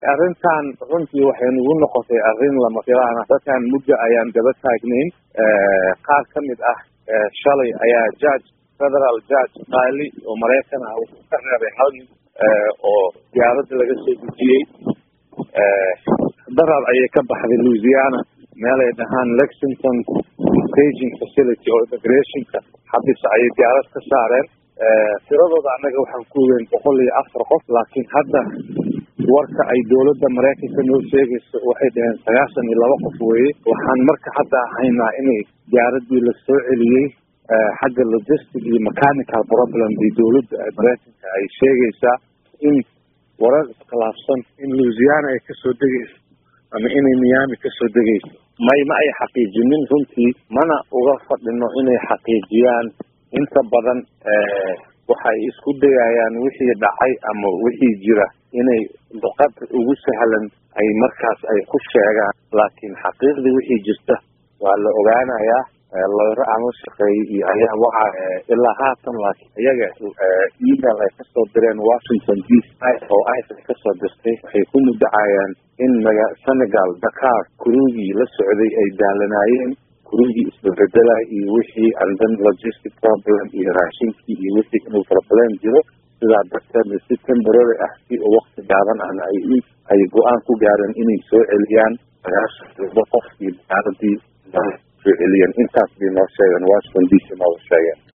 arrintan runtii waxay nagu noqotay arrin lama filaan ah dadkan muddo ayaan daba taagnayn qaar ka mid ah shalay ayaa judge federal judge qaali oo maraykan ah wuxuu ka reebay hal nin oo diyaaradda laga soo dejiyey darar ayay ka baxday louisiana meel ay dhahaan lexington staging facility oo immigrationka xabis ayay diyaarad ka saareen tiradooda annaga waxaan ku ogeyn boqol iyo afar qof laakiin hadda warka ay dowladda maraykanka noo sheegayso waxay dhaheen sagaashan iyo laba qof weeye waxaan marka hadda haynaa inay diyaaradii la soo celiyey xagga logistic iyo mechanical problem bii dowladda maraykanka ay sheegaysaa in warar iskhilaafsan in louisiana ay kasoo degayso ama inay miami kasoo degayso may ma ay xaqiijinin runtii mana uga fadhino inay xaqiijiyaan inta badan waxay isku dayayaan wixii dhacay ama wixii jira inay luqad ugu sahlan ay markaas ay ku sheegaan laakiin xaqiiqdii wixii jirta waa la ogaanayaa lawro aan la shaqeeyey iyo ayaa waxa ilaa haatan laakiin iyaga email ay kasoo direen washington d c oo ice ay kasoo dirtay waxay ku mudacayaan in maga senegal dakar kurugii la socday ay daalanaayeen kurugii isbabedela iyo wixii and then logistic problem iyo raashinkii iyo wixii inuu problem jiro sidaa darteedna si temporary ah si oo wakti gaaban ahna ay ay go-aan ku gaareen inay soo celiyaan sagaashan laba qof iyo diyaaradii soo celiyeen intaas bay noo sheegeen washington d c nooga sheegeen